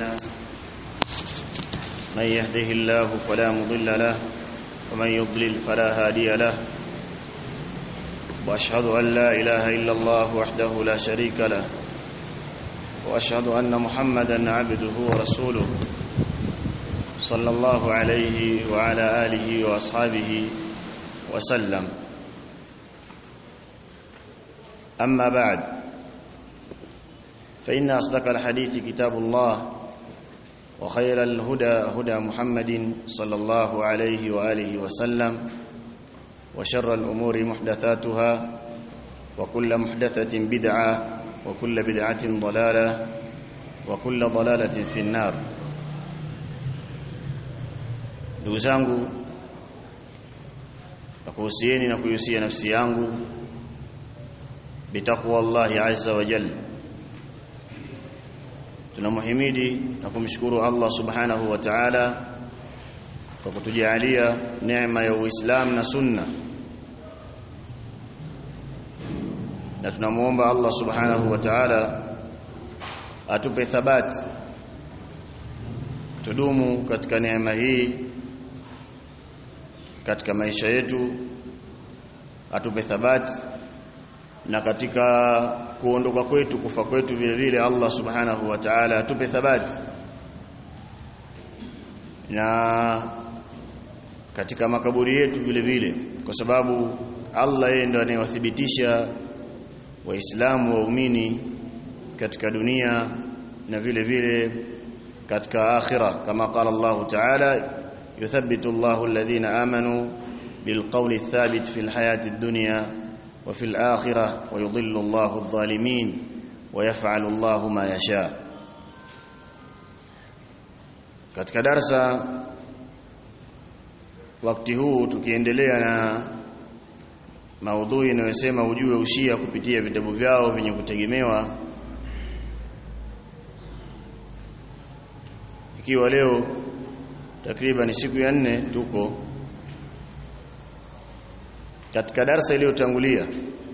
أعمالنا من يهده الله فلا مضل له ومن يضلل فلا هادي له وأشهد أن لا إله إلا الله وحده لا شريك له وأشهد أن محمدا عبده ورسوله صلى الله عليه وعلى آله وأصحابه وسلم أما بعد فإن أصدق الحديث كتاب الله وخير الهدى هدى محمد صلى الله عليه وآله وسلم وشر الأمور محدثاتها وكل محدثة بدعة وكل بدعة ضلالة وكل ضلالة في النار ndugu zangu nakuhusieni na kuihusia nafsi yangu bitaqwa Allahi azza wa jalla tunamhimidi na kumshukuru Allah subhanahu wa ta'ala kwa kutujalia neema ya Uislamu na Sunna na tunamuomba Allah subhanahu wa ta'ala atupe thabati tudumu katika neema hii katika maisha yetu atupe thabati na katika kuondoka kwetu kufa kwetu vile vile Allah subhanahu wa ta'ala atupe thabati na katika makaburi yetu vile vile kwa sababu Allah yeye ndo anayewathibitisha waislamu waumini katika dunia na vile vile katika akhira kama qala Allah ta'ala yuthabbitu Allahu alladhina amanu bilqawli athabit fil hayati ad-dunya wa fil akhirah wa yudhillu Allahu adh-dhalimin wa yaf'alu Allahu ma yasha katika darsa wakati huu tukiendelea na maudhui inayosema ujue ushia kupitia vitabu vyao vyenye kutegemewa ikiwa leo takriban siku ya nne tuko katika darsa iliyotangulia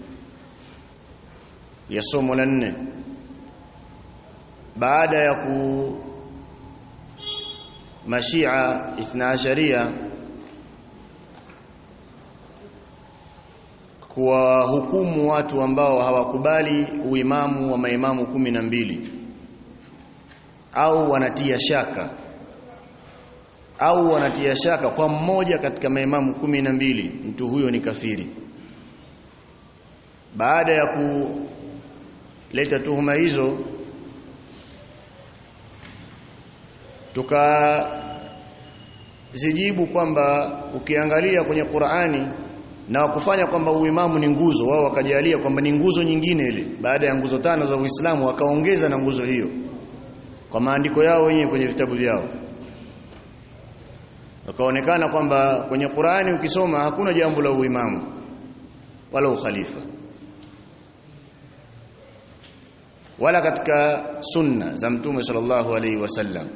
ya somo la nne baada ya ku mashia ithna asharia kuwahukumu watu ambao hawakubali uimamu wa maimamu kumi na mbili au wanatia shaka au wanatia shaka kwa mmoja katika maimamu kumi na mbili mtu huyo ni kafiri baada ya kuleta tuhuma hizo tukazijibu kwamba ukiangalia kwenye Qur'ani na kufanya kwamba uimamu ni nguzo wao wakajalia kwamba ni nguzo nyingine ile baada ya nguzo tano za Uislamu wakaongeza na nguzo hiyo kwa maandiko yao wenyewe kwenye vitabu vyao wakaonekana kwamba kwenye Qur'ani ukisoma hakuna jambo la uimamu wala ukhalifa wala katika sunna za mtume sallallahu alaihi wasallam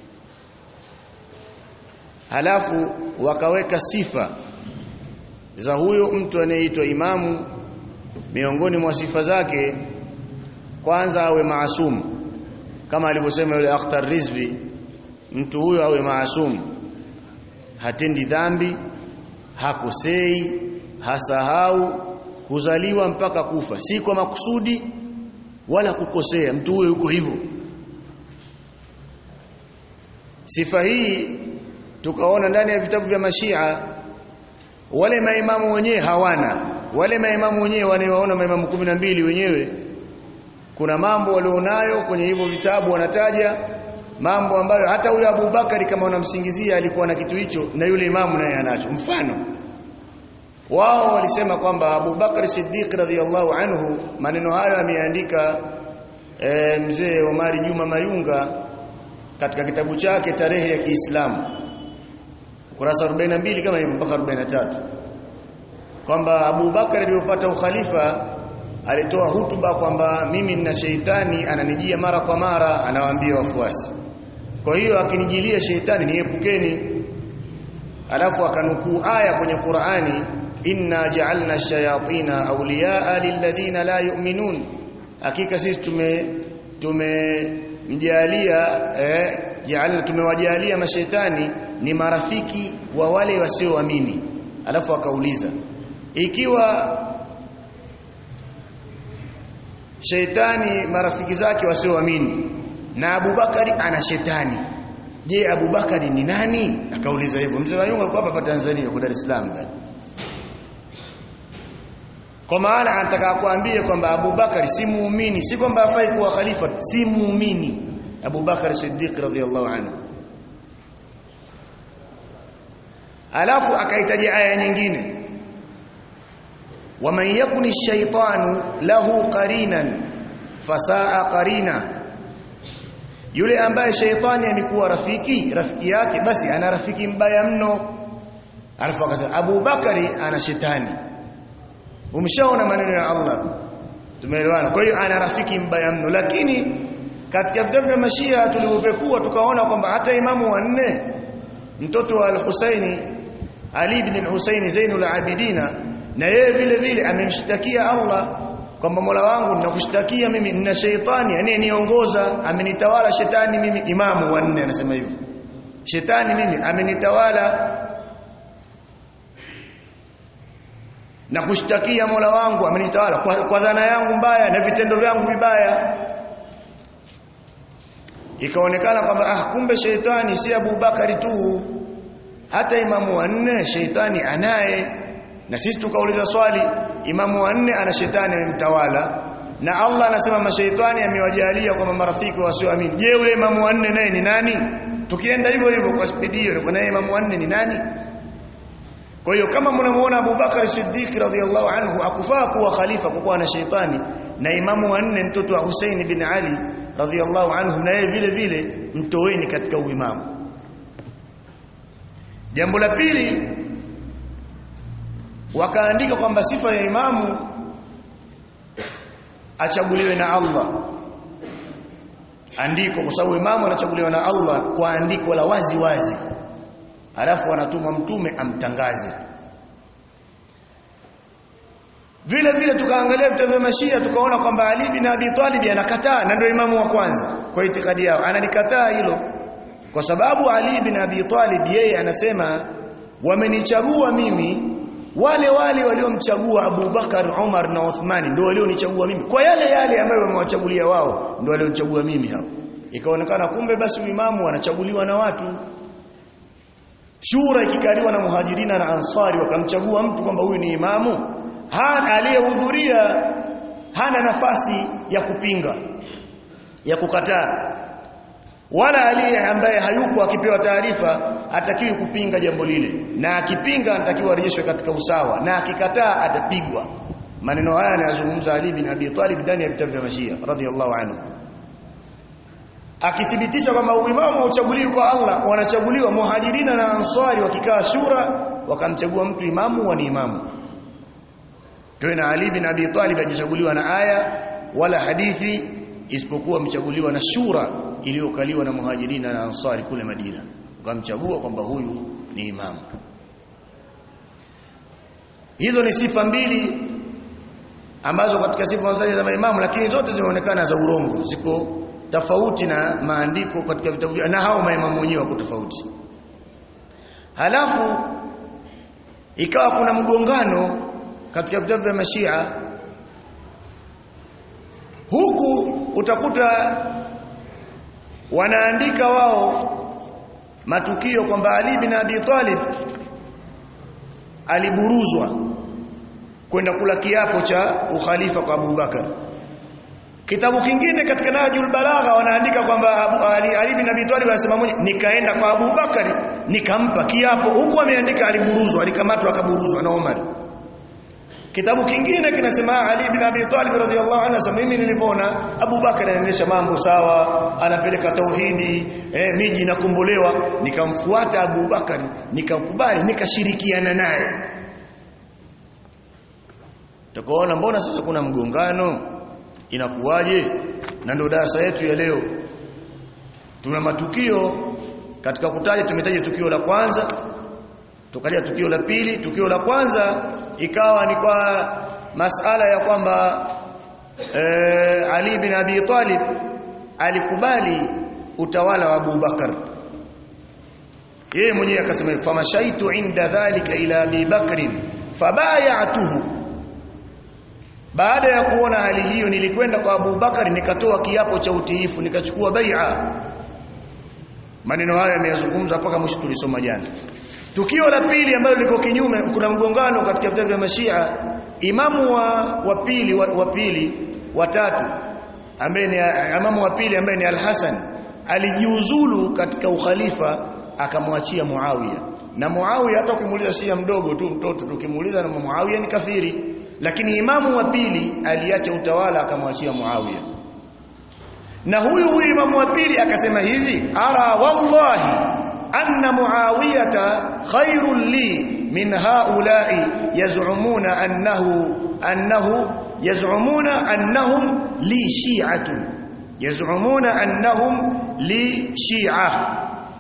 halafu wakaweka sifa za huyo mtu anayeitwa imamu miongoni mwa sifa zake kwanza awe maasum kama alivyosema yule Akhtar Rizvi mtu huyo awe maasum hatendi dhambi hakosei hasahau kuzaliwa mpaka kufa si kwa makusudi wala kukosea mtu huyo yuko hivyo sifa hii tukaona ndani ya vitabu vya mashia wale maimamu wenyewe hawana wale maimamu wenyewe wanaoona maimamu kumi na mbili wenyewe kuna mambo walionayo kwenye hivyo vitabu wanataja mambo ambayo hata huyo Abu Bakari kama unamsingizia alikuwa na kitu hicho na yule imamu naye anacho mfano wao walisema kwamba Abu Bakar Siddiq radhiyallahu anhu maneno hayo ameandika e, mzee Omari Juma Mayunga katika kitabu chake tarehe ya Kiislamu kurasa 42 kama hivyo mpaka 43 kwamba Abu Bakar aliyopata ukhalifa alitoa hutuba kwamba mimi nina sheitani ananijia mara kwa mara anawaambia wafuasi kwa hiyo akinijilia sheitani niepukeni alafu akanukuu aya kwenye Qur'ani inna ja'alna ash-shayatina awliya'a lilladhina la yu'minun hakika sisi tume tumemjalia eh jaalna tumewajalia mashaitani ni marafiki wa wale wasioamini alafu akauliza ikiwa sheitani marafiki zake wasioamini na Abubakari ana shetani je Abubakari ni nani akauliza hivyo mzee Mayunga alikuwa hapa Tanzania kwa Dar es Salaam bali kwa maana anataka kuambia kwamba Abubakari si muumini si kwamba afai kuwa khalifa si muumini Abubakar Siddiq radhiyallahu anhu alafu akahitaji aya nyingine waman yakuni shaytanu lahu qarinan fasaa qarina yule ambaye shaytani amekuwa rafiki rafiki yake basi ana rafiki mbaya mno alafu akasema Abu Bakari ana shetani umshaona maneno ya Allah tumeelewana kwa hiyo ana rafiki mbaya mno lakini katika vitabu vya mashia tulivyopekua tukaona kwamba hata imamu wa nne mtoto wa al-Husaini Ali ibn al-Husaini Zainul Abidina na yeye vile vile amemshtakia Allah kwamba Mola wangu ninakushtakia mimi nina sheitani anayeniongoza amenitawala shetani mimi imamu wa nne anasema hivyo shetani mimi amenitawala na kushtakia Mola wangu amenitawala kwa, kwa dhana yangu mbaya na vitendo vyangu vibaya ikaonekana kwamba ah kumbe sheitani si Abu Bakari tu hata imamu wa nne sheitani anaye na sisi tukauliza swali imamu wa nne ana shetani amemtawala na Allah anasema mashaitani amewajalia kwa marafiki wasioamini je yule imamu wa nne naye ni nani tukienda hivyo hivyo kwa spidi hiyo kwa naye imamu wa nne ni nani kwa hiyo kama mnamuona Abu Bakar Siddiq radhiyallahu anhu akufaa kuwa khalifa kwa kuwa na sheitani na imamu wa nne mtoto wa Hussein bin Ali radhiyallahu anhu na yeye vile vile mtoweni katika uimamu jambo la pili wakaandika kwamba sifa ya imamu achaguliwe na Allah andiko kwa sababu imamu anachaguliwa na Allah kwa andiko la wazi wazi alafu anatumwa mtume amtangaze vile vile tukaangalia vitabu vya mashia tukaona kwamba Ali bin Abi Talib anakataa na ndio imamu wa kwanza kwa itikadi yao analikataa hilo kwa sababu Ali bin Abi Talib yeye anasema wamenichagua mimi wale wale waliomchagua Abu Bakar Umar na Uthman ndio walionichagua mimi kwa yale yale ambayo wamewachagulia wao ndio walionichagua mimi hao ikaonekana kumbe basi uimamu wanachaguliwa na watu shura ikikaliwa na muhajirina na ansari wakamchagua mtu kwamba huyu ni imamu hana aliyehudhuria hana nafasi ya kupinga ya kukataa wala aliye ambaye hayuko akipewa taarifa atakiwi kupinga jambo lile na akipinga anatakiwa arejeshwe katika usawa na akikataa atapigwa maneno haya anayazungumza Ali bin Abi Talib ndani ya vitabu vya Mashia radhiallahu anhu akithibitisha kwamba uimamu hauchaguliwi kwa Allah wanachaguliwa muhajirina na ansari wakikaa shura wakamchagua mtu imamu wa ni imamu tena Ali bin Abi Talib hajachaguliwa na aya wala hadithi isipokuwa mchaguliwa na shura iliyokaliwa na muhajirina na ansari kule Madina ukamchagua kwamba huyu ni imamu hizo ni sifa mbili ambazo katika sifa za maimamu lakini zote zimeonekana za urongo ziko tofauti na maandiko katika vitabu na hao maimamu wenyewe wako tofauti halafu ikawa kuna mgongano katika vitabu vya mashia huku utakuta wanaandika wao matukio kwamba Ali bin Abi Talib aliburuzwa kwenda kula kiapo cha ukhalifa kwa Abu Bakar Kitabu kingine katika Najul Balagha wanaandika kwamba Ali, Ali bin Abi Talib anasema mmoja nikaenda kwa Abu Bakari nikampa kiapo huku ameandika aliburuzwa alikamatwa akaburuzwa na Umar Kitabu kingine kinasema Ali bin Abi Talib radhiyallahu anhu anasema mimi nilivyoona Abu Bakar anaendesha mambo sawa anapeleka tauhidi eh, miji inakombolewa nikamfuata Abu Bakar nikakubali nikashirikiana naye Tukaona mbona sasa kuna mgongano inakuwaje na ndio darasa yetu ya leo tuna matukio katika kutaja tumetaja tukio la kwanza tukaja tukio la pili tukio la kwanza ikawa ni kwa masala ya kwamba e, Ali bin Abi Talib alikubali utawala wa Abu Bakar yeye mwenyewe akasema famashaitu inda dhalika ila Abi Bakr fabayatuhu baada ya kuona hali hiyo nilikwenda kwa Abu Bakar nikatoa kiapo cha utiifu nikachukua bai'a maneno haya yameyazungumza mpaka mwisho tulisoma jana tukio la pili ambalo liko kinyume kuna mgongano katika vitabu vya mashia imamu wa wa pili wa, wa pili watatu ambaye ni imamu wa pili ambaye ni al-Hasan alijiuzulu katika ukhalifa akamwachia Muawiya na Muawiya hata ukimuuliza Shia mdogo tu mtoto tukimuuliza na Muawiya ni kafiri lakini imamu wa pili aliacha utawala akamwachia Muawiya na huyu huyu imamu wa pili akasema hivi ara wallahi anna muawiyata khairul li min haula'i yaz'umuna annahu annahu yaz'umuna annahum li shi'atun yaz'umuna annahum li shi'a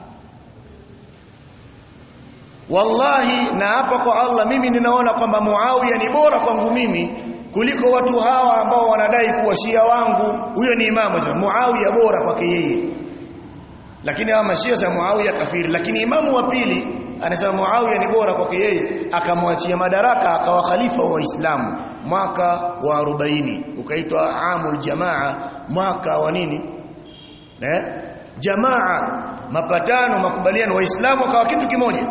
wallahi na hapa kwa Allah mimi ninaona kwamba Muawiya ni bora kwangu mimi kuliko watu hawa ambao wanadai kuwa shia wangu huyo ni imamu Muawiya bora kwake yeye lakini hawa mashia za Muawiya kafiri lakini imamu wa pili anasema Muawiya ni bora kwake yeye akamwachia madaraka akawa khalifa wa Waislamu mwaka wa 40 ukaitwa amul jamaa mwaka wa nini eh jamaa mapatano makubaliano waislamu akawa kitu kimoja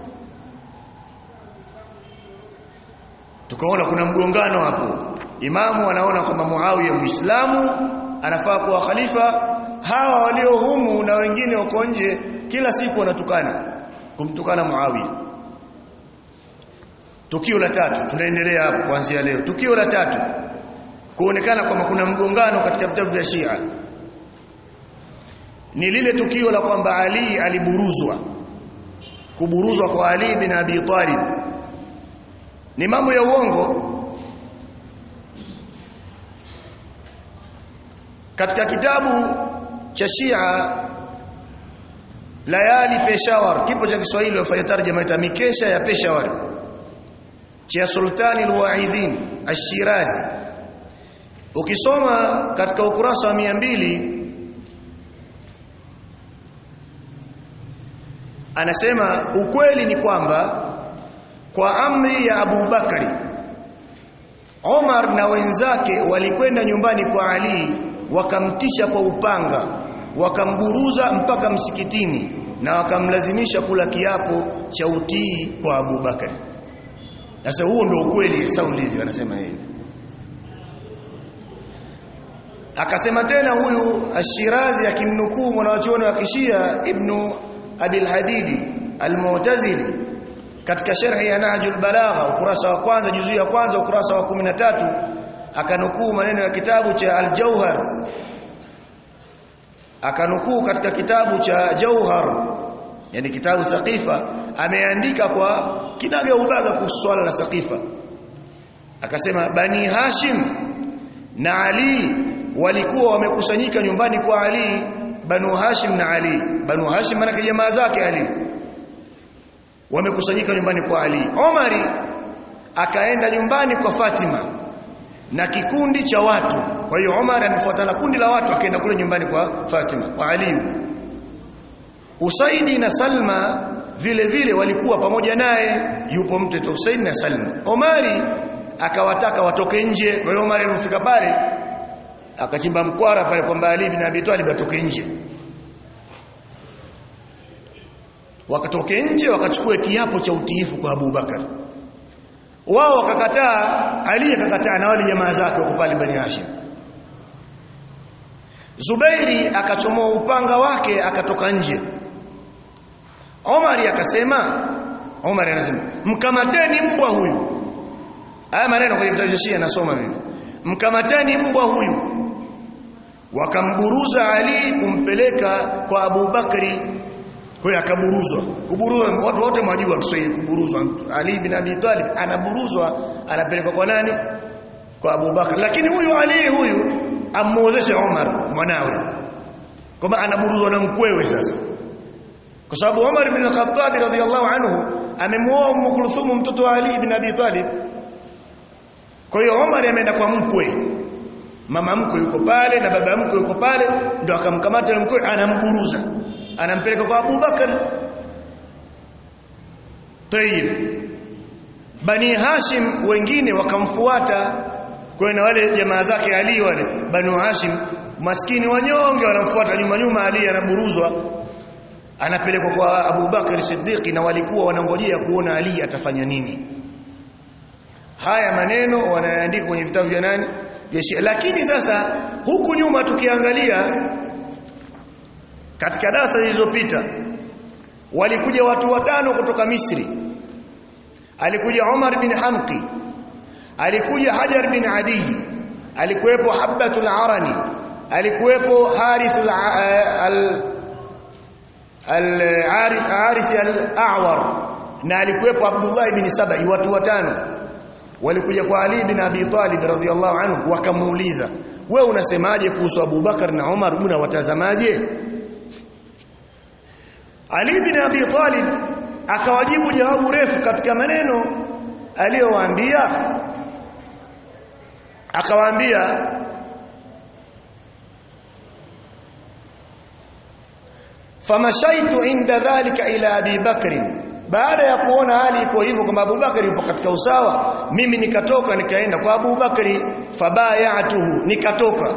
tukaona kuna mgongano hapo imamu anaona kwamba Muawiya muislamu anafaa kuwa khalifa hawa walio humu na wengine wako nje kila siku wanatukana kumtukana Muawiya tukio la tatu tunaendelea hapo kuanzia leo tukio la tatu kuonekana kwamba kuna mgongano katika vitabu vya Shia ni lile tukio la kwamba Ali aliburuzwa kuburuzwa kwa Ali bin Abi Talib ni mambo ya uongo katika kitabu cha Shia Layali Peshawar kipo cha Kiswahili wafanya tarjama ita mikesha ya Peshawar cha Sultani al-Wa'idhin Ash-Shirazi ukisoma katika ukurasa wa mbili anasema ukweli ni kwamba kwa amri ya Abu Bakari Omar na wenzake walikwenda nyumbani kwa Ali wakamtisha kwa upanga wakamburuza mpaka msikitini na wakamlazimisha kula kiapo cha utii kwa Abu Bakari sasa huo ndio ukweli sasa ulivyo anasema yeye akasema tena huyu Ashirazi akimnukuu mwanachuoni wa Kishia Ibn Abil Hadidi Al-Mu'tazili katika sharhi ya Nahjul Balagha ukurasa wa kwanza juzuu ya kwanza ukurasa wa 13 akanukuu maneno ya kitabu cha Al-Jauhar akanukuu katika kitabu cha Jauhar yani kitabu Saqifa ameandika kwa kinaga ubaga kuhusu swala la Saqifa akasema Bani Hashim na Ali walikuwa wamekusanyika nyumbani kwa Ali Banu Hashim na Ali Banu Hashim maana jamaa zake Ali wamekusanyika nyumbani kwa Ali Omari akaenda nyumbani kwa Fatima na kikundi cha watu kwa hiyo Omar amefuatana kundi la watu akaenda kule nyumbani kwa Fatima kwa Ali Usaidi na Salma vile vile walikuwa pamoja naye yupo mtoto Usaidi na Salma Omari akawataka watoke nje kwa hiyo Omar alifika pale akachimba mkwara pale kwamba Ali bin Abi Talib atoke nje wakatoke nje wakachukua kiapo cha utiifu kwa Abu Bakar wao wakakataa Ali akakataa na wale jamaa zake wako pale Bani Hashim Zubairi akachomoa upanga wake akatoka nje Omari akasema Omar anasema mkamateni mbwa huyu haya maneno kwenye vitabu vya Shia nasoma mimi mkamateni mbwa huyu wakamburuza Ali kumpeleka kwa Abu Bakari kwa hiyo akaburuzwa kuburuzwa watu wote mwajua Kiswahili kuburuzwa Ali bin Abi Talib anaburuzwa anapelekwa kwa nani kwa Abu Bakar lakini huyu Ali huyu amuozesha Umar mwanawe kama anaburuzwa na mkwewe sasa kwa sababu Umar bin Khattab radhiyallahu anhu amemuoa Umm Kulthum mtoto wa Ali bin Abi Talib kwa hiyo Umar ameenda kwa mkwe mama mkwe yuko pale na baba mkwe yuko pale ndo akamkamata yule mkwe anamburuza anampeleka kwa Abu Bakar Tayyib Bani Hashim wengine wakamfuata kwa na wale jamaa zake Ali wale Banu Hashim maskini wanyonge wanamfuata nyuma nyuma Ali anaburuzwa anapelekwa kwa Abu Bakar Siddiq na walikuwa wanangojea kuona Ali atafanya nini haya maneno wanaandika kwenye vitabu vya nani vya Shia lakini sasa huku nyuma tukiangalia katika darasa zilizopita walikuja watu watano kutoka Misri alikuja Umar bin Hamqi alikuja Hajar bin Adi alikuwepo Habbatul Arani alikuwepo Harith al al-Harith al-A'war na alikuwepo Abdullah ibn Sabai watu watano walikuja kwa Ali bin Abi Talib radhiyallahu anhu wakamuuliza wewe unasemaje kuhusu Abu Bakar na Umar unawatazamaje Ali bin Abi Talib akawajibu jawabu refu katika maneno aliyowaambia akawaambia famashaitu inda dhalika ila Abi Bakr baada ya kuona hali iko hivyo kwamba Abu Bakari yupo katika usawa mimi nikatoka nikaenda kwa Abu Bakari fabayatuhu nikatoka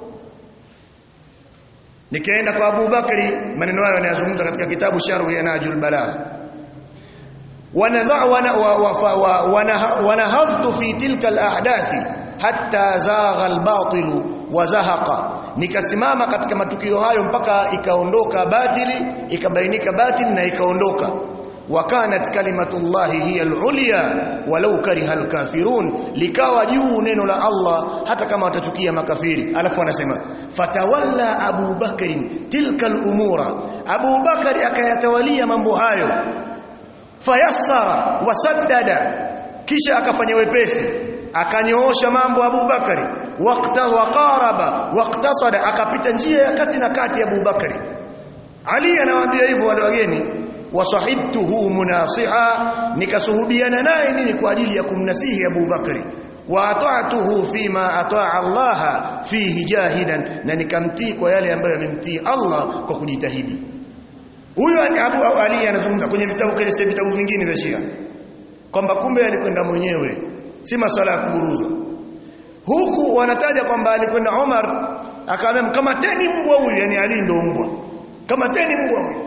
nikaenda kwa Abu Bakari maneno hayo yanayozungumza katika kitabu Sharh ya Najul Balagh wanadha wanahadhtu fi tilka alahdathi hatta zagha albatil wa zahaqa nikasimama katika matukio hayo mpaka ikaondoka batili ikabainika batili na ikaondoka wakanat kalimatullahi hiya al-ulya walau kariha al-kafirun likawa juu neno la Allah hata kama watachukia makafiri alafu anasema fatawalla Abu Bakr tilka al-umura Abu Bakr akayatawalia mambo hayo fayassara wasaddada kisha akafanya wepesi akanyoosha mambo Abu Bakari waqta waqaraba waqtasada akapita njia ya kati na kati Abu Bakari Ali anawaambia hivyo wale wageni wasahibtuhu munasiha nikasuhubiana naye nini kwa ajili ya kumnasihi Abu Bakari wa ata'tuhu fima ata'a Allah fihi jahidan na nikamtii kwa yale ambayo amemtii Allah kwa kujitahidi huyo Abu Ali anazungumza kwenye vitabu kile si vitabu vingine vya Shia kwamba kumbe alikwenda mwenyewe si masala ya kuburuzwa huku wanataja kwamba alikwenda Umar akamwambia kama teni mbwa huyu yani Ali ndo mbwa kama teni mbwa huyu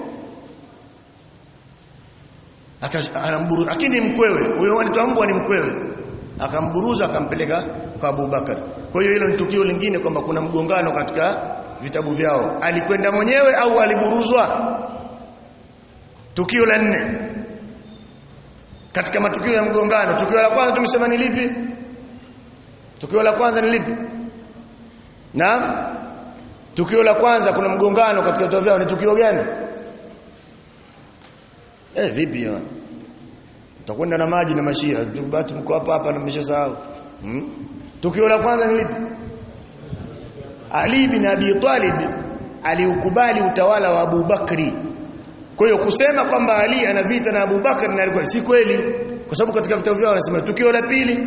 akamburuza lakini mkwewe huyo anaitwa mbwa ni mkwewe akamburuza akampeleka kwa Abu Bakar kwa hiyo hilo ni tukio lingine kwamba kuna mgongano katika vitabu vyao alikwenda mwenyewe au aliburuzwa tukio la nne katika matukio ya mgongano tukio la kwanza tumesema ni lipi tukio la kwanza ni lipi naam tukio la kwanza kuna mgongano katika vitabu vyao ni tukio gani eh vipi ya utakwenda na maji na mashia basi mko hapa hapa na mmeshasahau hmm? tukio la kwanza ni lipi Ali bin Abi Talib aliukubali utawala wa Abu Bakri kwa hiyo kusema kwamba Ali ana vita na Abu Bakar na alikuwa si kweli kwa sababu katika vitabu vyao wanasema tukio la pili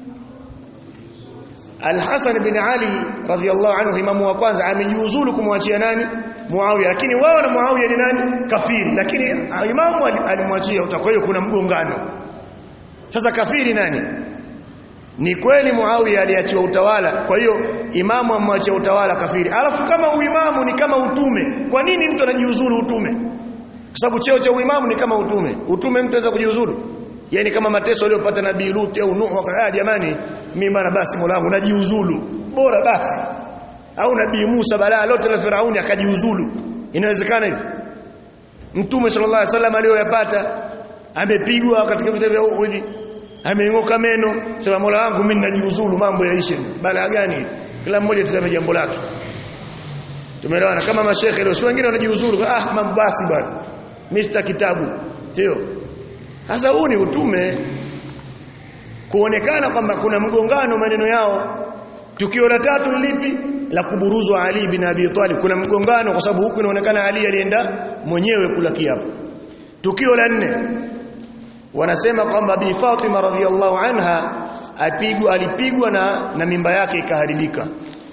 Al-Hasan bin Ali radhiyallahu anhu imamu wa kwanza amejiuzulu kumwachia nani Muawiya lakini wao na Muawiya ni nani kafiri lakini imamu alimwachia kwa hiyo kuna mgongano sasa kafiri nani ni kweli Muawiya aliachiwa utawala kwa hiyo imamu amwachia utawala kafiri alafu kama uimamu ni kama utume kwa nini mtu anajiuzulu utume kwa sababu cheo cha uimamu ni kama utume utume mtu anaweza kujiuzulu yani kama mateso aliyopata nabii Lut au Nuh wakaya jamani mimi bana basi Mola wangu najiuzulu bora basi au nabii Musa balaa lote la Firauni akajiuzulu inawezekana hivi mtume sallallahu alaihi wasallam aliyoyapata amepigwa katika vita vya Uhud ameingoka meno sema Mola wangu mimi najiuzulu mambo yaishe balaa gani kila mmoja tuseme jambo lake tumeelewana kama mashekhe leo si wengine wanajiuzulu ah mambo basi bwana Mr kitabu sio sasa huu ni utume kuonekana kwamba kuna mgongano maneno yao tukio la tatu lipi la kuburuzwa Ali bin Abi Talib kuna mgongano kwa sababu huku inaonekana Ali alienda mwenyewe kula kiapo tukio la nne wanasema kwamba Bi Fatima radhiallahu anha apigwa alipigwa na na mimba yake ikaharibika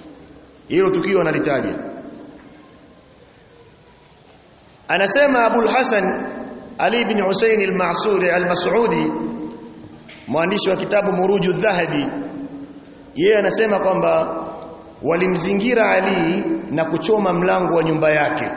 hilo tukio analitaja anasema Abul Hasan Ali ibn Husayn al-Ma'suri al-Mas'udi mwandishi wa kitabu Muruju Dhahabi yeye anasema kwamba walimzingira Ali na kuchoma mlango wa nyumba yake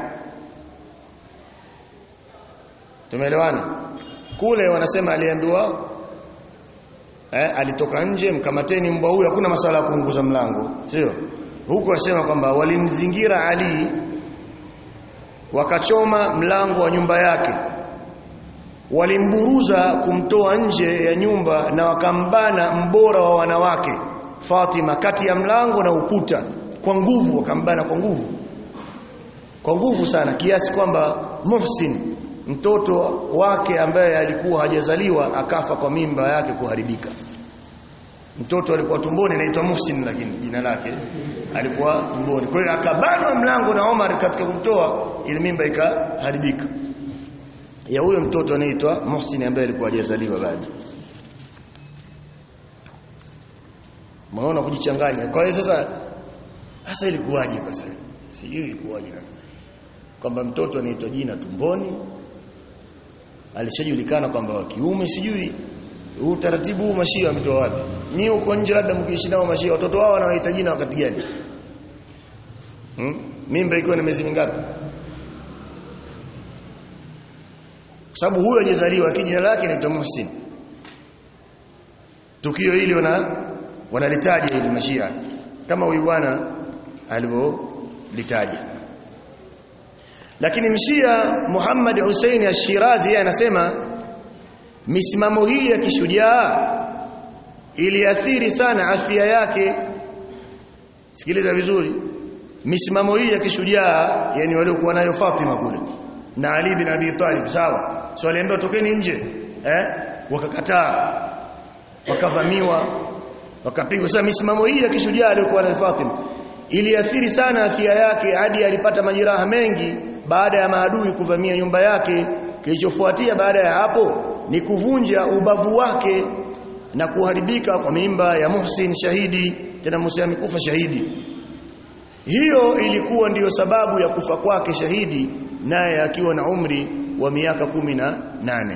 tumeelewana kule wanasema aliambiwa eh, alitoka nje mkamateni mbwa huyu hakuna masuala ya kuunguza mlango sio huku wasema kwamba walimzingira Ali wakachoma mlango wa nyumba yake walimburuza kumtoa nje ya nyumba na wakambana mbora wa wanawake Fatima kati ya mlango na ukuta kwa nguvu wakambana kwa nguvu kwa nguvu sana kiasi kwamba Muhsin mtoto wake ambaye alikuwa hajazaliwa akafa kwa mimba yake kuharibika mtoto alikuwa tumboni anaitwa Muhsin lakini jina lake alikuwa tumboni kwa hiyo akabanwa mlango na Omar katika kumtoa ile mimba ikaharibika ya huyo mtoto anaitwa Muhsin ambaye alikuwa hajazaliwa bado Maona kujichanganya. Kwa hiyo sasa sasa ilikuwaje kwa sasa? Sijui ilikuwaje kwamba mtoto anaitwa jina tumboni alishajulikana kwamba wa kiume sijui utaratibu huu mashia wametoa wapi? Ni uko nje labda mkiishi nao mashia watoto wao wanawaita jina wakati gani? Hmm? Mimba ikiwa na miezi mingapi? sababu huyo hajazaliwa kijina lake ni Muhsin tukio hili wana wanalitaja ili mashia kama huyu bwana alivyolitaja lakini mshia Muhammad Hussein Ash-Shirazi yeye anasema misimamo hii ya kishujaa iliathiri sana afya yake sikiliza vizuri misimamo hii ya kishujaa yani waliokuwa nayo Fatima kule na Ali bin Abi Talib sawa so aliambiwa tokeni nje eh wakakataa wakavamiwa wakapigwa sasa misimamo hii ya kishujaa aliyokuwa na Fatima iliathiri sana afya yake hadi alipata majeraha mengi baada ya maadui kuvamia nyumba yake kilichofuatia baada ya hapo ni kuvunja ubavu wake na kuharibika kwa mimba ya Muhsin shahidi tena Musa amekufa shahidi hiyo ilikuwa ndiyo sababu ya kufa kwake shahidi naye akiwa na umri wa miaka kumi na nane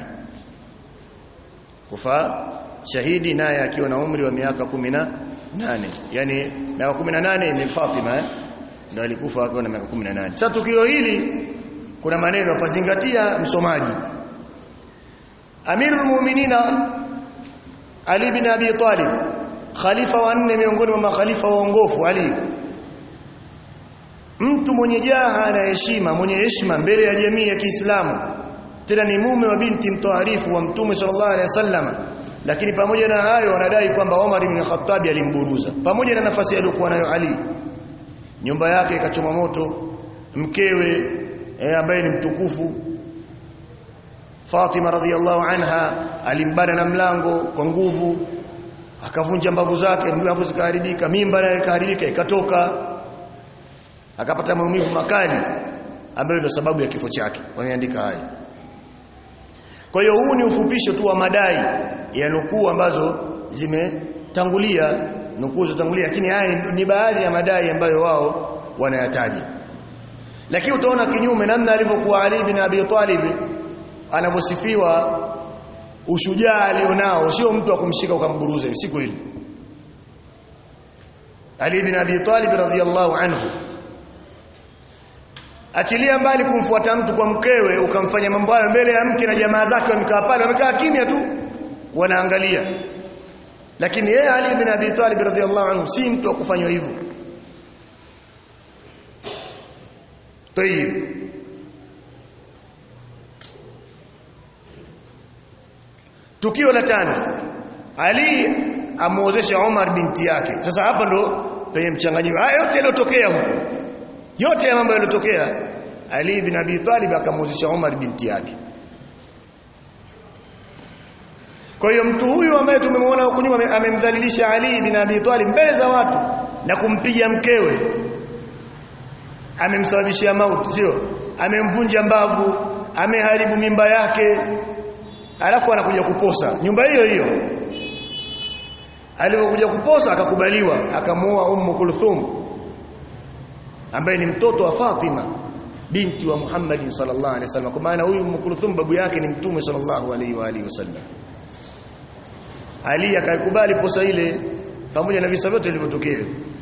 kufa shahidi naye akiwa na umri wa miaka kumi na nane yani miaka kumi na nane ni Fatima eh? ndio alikufa akiwa na miaka kumi na nane sasa tukio hili kuna maneno pazingatia msomaji Amirul Mu'minina Ali bin Abi Talib khalifa wa nne miongoni mwa makhalifa waongofu Ali mtu mwenye jaha na heshima mwenye heshima mbele ya jamii ya Kiislamu tena ni mume wa binti mtoarifu wa Mtume sallallahu alaihi wasallam lakini pamoja na hayo wanadai kwamba Omar ibn Khattab alimburuza pamoja na nafasi aliyokuwa nayo Ali nyumba yake ikachoma moto mkewe eh, ambaye ni mtukufu Fatima radhiallahu anha alimbana na mlango kwa nguvu akavunja mbavu zake mbavu zikaharibika mimba nayo ikaharibika ikatoka akapata maumivu makali ambayo ndio sababu ya kifo chake wameandika haya kwa hiyo huu ni ufupisho tu wa madai ya nukuu ambazo zimetangulia nukuu zitangulia lakini haya ni baadhi ya madai ambayo wao wanayataja lakini utaona kinyume namna alivyokuwa Ali bin Abi Talib anavyosifiwa ushujaa alionao sio mtu wa kumshika ukamburuza siku hili Ali bin Abi Talib radhiyallahu anhu achilia mbali kumfuata mtu kwa mkewe ukamfanya mambo hayo mbele ya mke na jamaa zake wamekaa pale wamekaa kimya tu wanaangalia lakini yeye Ali bin Abi Talib radhiyallahu anhu si mtu wa kufanywa hivyo Tayib Tukio la tano Ali amuozesha Umar binti yake sasa hapa ndo penye mchanganyiko haya yote yaliyotokea huko yote ya mambo yaliyotokea Ali bin Abi Talib akamwozesha Umar binti yake kwa hiyo mtu huyu ambaye tumemwona huko nyuma amemdhalilisha Ali bin Abi Talib mbele za watu na kumpiga mkewe amemsababishia mauti sio amemvunja mbavu ameharibu mimba yake alafu anakuja kuposa nyumba hiyo hiyo alipokuja kuposa akakubaliwa akamuoa Ummu Kulthum ambaye ni mtoto wa Fatima binti wa Muhammad sallallahu alaihi wasallam kwa maana huyu Umm Kulthum babu yake ni mtume sallallahu alaihi wa alihi wasallam Ali akaikubali posa ile pamoja na visa vyote vilivyotokea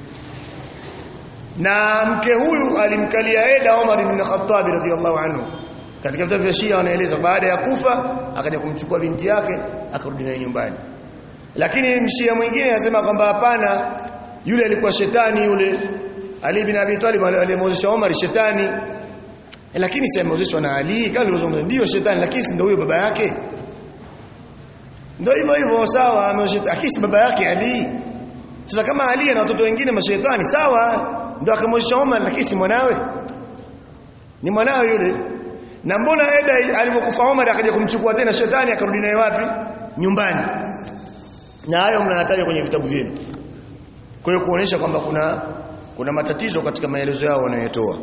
na mke huyu alimkalia Eda Omar ibn Khattab radhiyallahu anhu katika vitabu vya Shia wanaeleza baada ya kufa akaja kumchukua binti yake akarudi naye nyumbani lakini mshia mwingine anasema kwamba hapana yule alikuwa shetani yule Ali bin Abi Talib alimwozesha Omar shetani lakini si ameozeshwa na Ali kama alivyozungumza ndio shetani lakini si ndio huyo baba yake ndio hivyo hivyo sawa ameozesha lakini si baba yake Ali sasa kama Ali na watoto wengine mashaitani sawa ndio akamwozesha Omar lakini si mwanawe ni mwanawe yule na mbona Eda alipokufa Omar akaja kumchukua tena shetani akarudi naye wapi nyumbani na hayo mnayataja kwenye vitabu vyenu kwa hiyo kuonesha kwamba kuna kuna matatizo katika maelezo yao wanayotoa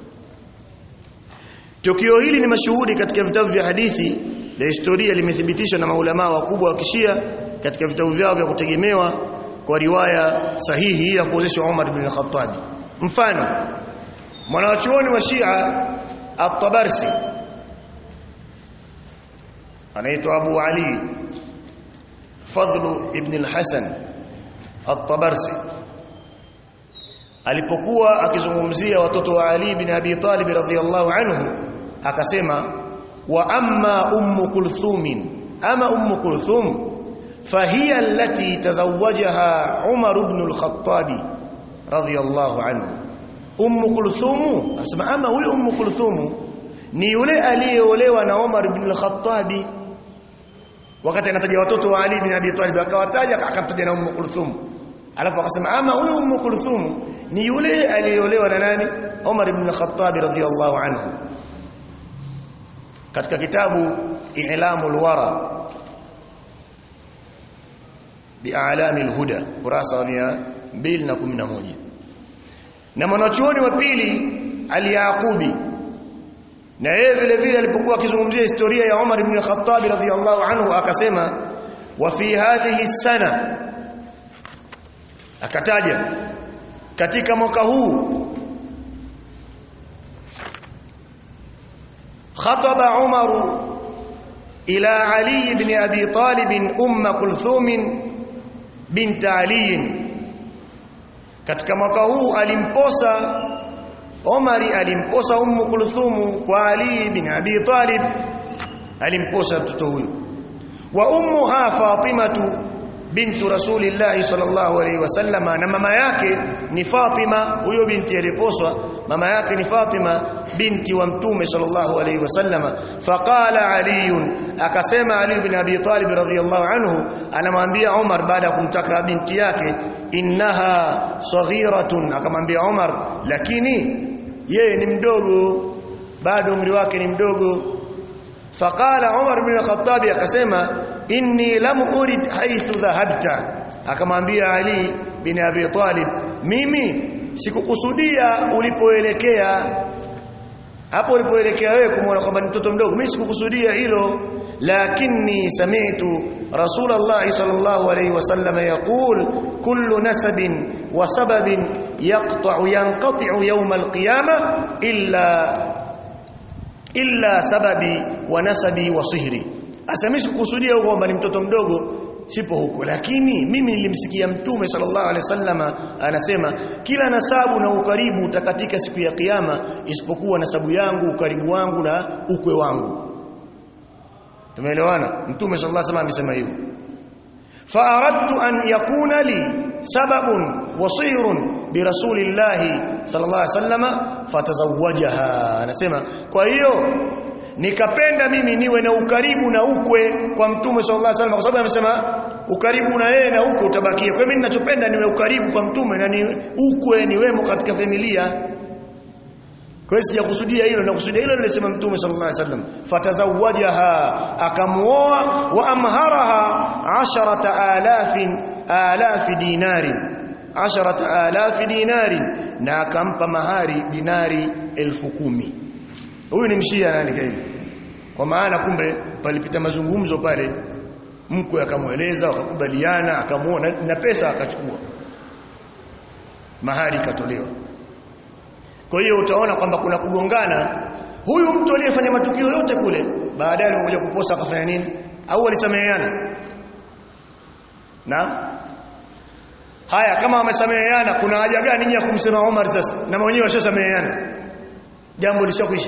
Tukio hili ni mashuhudi katika vitabu vya hadithi na historia limethibitishwa na maulama wakubwa wa kishia katika vitabu vyao vya kutegemewa kwa riwaya sahihi ya kuozeshwa Umar ibn Khattab. Mfano mwanachuoni wa Shia At-Tabarsi anaitwa Abu Ali Fadl ibn al-Hasan At-Tabarsi alipokuwa akizungumzia watoto wa Ali ibn Abi Talib radhiyallahu anhu akasema wa amma ummu kulthum ama ummu kulthum fahiya allati tazawwajaha Umar ibn al-Khattab radhiyallahu anhu ummu kulthum asema ama huyo ummu kulthum ni yule aliyeolewa na Umar ibn al-Khattab wakati anataja watoto wa Ali ibn Abi Talib akawataja akamtaja na ummu kulthum alafu akasema ama huyo ummu kulthum ni yule aliyeolewa na nani Umar ibn al-Khattab radhiyallahu anhu katika kitabu I'lamul Wara bi'alamil huda kurasa wa 211 na mwanachuoni wa pili al-Yaqubi na yeye vile vile alipokuwa akizungumzia historia ya Umar ibn al-Khattab radhiyallahu anhu akasema wa fi hadhihi sana akataja katika mwaka huu خطب عمر إلى علي بن أبي طالب أم كلثوم بنت علي katika mwaka huu alimposa Omari alimposa Ummu Kulthum kwa Ali bin Abi Talib alimposa mtoto huyo wa ummuha Fatimatu bintu Rasulillah sallallahu alaihi wasallam na mama yake ni Fatima huyo binti aliposwa mama yake ni Fatima binti wa mtume sallallahu alaihi wasallam faqala Ali akasema Ali bin Abi Talib radhiyallahu anhu anamwambia Umar baada ya kumtaka binti yake innaha saghiratun akamwambia Umar lakini yeye ni mdogo bado umri wake ni mdogo faqala Umar bin Khattab akasema inni lam urid haythu dhahabta akamwambia Ali bin Abi Talib mimi sikukusudia ulipoelekea hapo ulipoelekea wewe kumwona kwamba ni mtoto mdogo mimi sikukusudia hilo lakini sami'tu rasulullah sallallahu alayhi wasallam yaqul kullu nasabin wa sababin yaqta'u yanqati'u yawm alqiyamah illa illa sababi wa nasabi wa sihri Asa sikukusudia huko kwamba ni mtoto mdogo sipo huko lakini mimi nilimsikia mtume sallallahu alaihi wasallama anasema kila nasabu na ukaribu utakatika siku ya kiyama isipokuwa nasabu yangu ukaribu wangu na ukwe wangu tumeelewana mtume sallallahu alaihi wasallam amesema hivyo fa aradtu an yakuna li sababun wasirun bi rasulillahi sallallahu alaihi wasallama fatazawwajaha anasema kwa hiyo nikapenda mimi niwe na ukaribu na ukwe kwa mtume sallallahu alaihi wasallam kwa sababu amesema ukaribu na yeye na ukwe utabakia kwa mimi ninachopenda niwe ukaribu kwa mtume na ni ukwe niwemo katika familia kwa hiyo sijakusudia hilo nakusudia hilo lilisema mtume sallallahu alaihi wasallam fatazawajaha akamuoa wa amharaha 10000 alaf dinarin 10000 dinarin na akampa mahari dinari elfu kumi huyu ni mshia nani kaini kwa maana kumbe palipita mazungumzo pale mkwe akamweleza wakakubaliana akamuona na pesa akachukua mahari ikatolewa kwa hiyo utaona kwamba kuna kugongana huyu mtu aliyefanya matukio yote kule baadaye alipokuja kuposa akafanya nini au alisameheana na haya kama wamesameheana kuna haja gani nyinyi ya kumsema Omar sasa na wenyewe washasameheana jambo lishakwisha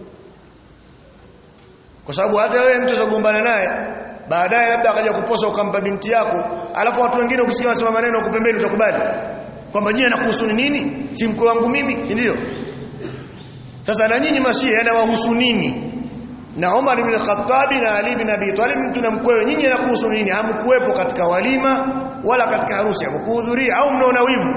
kwa sababu hata wewe mtu uzagombana naye baadaye labda akaja kuposa ukampa binti yako alafu watu wengine ukisikia wanasema maneno huko pembeni utakubali kwamba nyinyi anakuhusu nini si mkwe wangu mimi si ndio sasa na nyinyi mashia yanawahusu nini na Umar ibn Khattab na Ali ibn Abi Talib mtu na mkwewe nyinyi anakuhusu nini hamkuwepo katika walima wala katika harusi hamkuhudhuria au mnaona wivu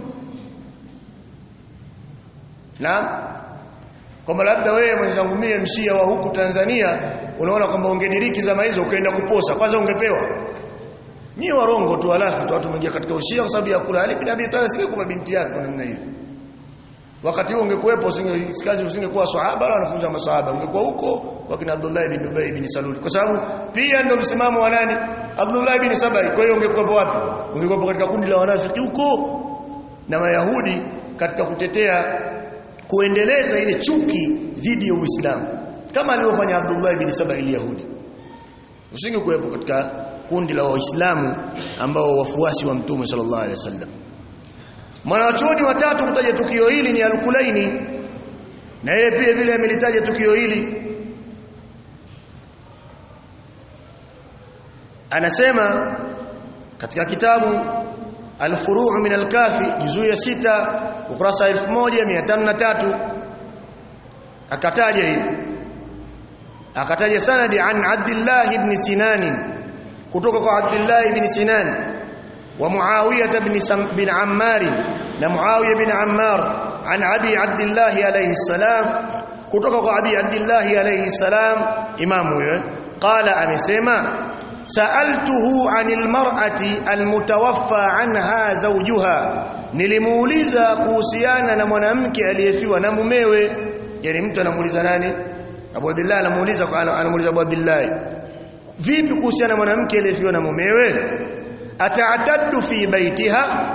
na kwamba labda wewe mwenzangu mie mshia wa huku Tanzania unaona kwamba ungediriki zama hizo ukaenda kuposa kwanza ungepewa ni warongo tu alafu tu watu wameingia katika ushia kwa sababu ya kula Ali bin Abi Talib singekuwa binti yake kwa namna hiyo wakati huo ungekuwepo usingekazi usingekuwa sahaba wala wanafunza masahaba ungekuwa huko wakina Abdullah ibn Ubay ibn Salul kwa sababu pia ndio msimamo wa nani Abdullah ibn Sabai kwa hiyo ungekuwa wapi ungekuwa katika kundi la wanafiki huko na Mayahudi katika kutetea kuendeleza ile chuki dhidi ya Uislamu kama alivyofanya Abdullah ibn Saba al-Yahudi usingekuwepo katika kundi la waislamu ambao wafuasi wa mtume sallallahu alaihi wasallam mwanachuoni watatu kutaja tukio hili ni al-Kulaini na yeye pia vile amelitaja tukio hili anasema katika kitabu al-Furu' min al-Kafi juzuu ya sita ukurasa 1503 akataja hili akataja sanadi an Abdullah ibn Sinan kutoka kwa Abdullah ibn Sinan wa Muawiyah ibn bin Ammar na Muawiyah ibn Ammar an Abi Abdullah alayhi salam kutoka kwa Abi Abdullah alayhi salam imamu huyo qala amesema sa'altuhu 'anil mar'ati almutawaffa 'anha zawjuha nilimuuliza kuhusiana na mwanamke aliyefiwa na mumewe yani mtu anamuuliza nani Abu Abdullah anamuuliza anamuuliza Abu Abdullah vipi kuhusiana na mwanamke aliyefiwa na mumewe ata'taddu fi baitiha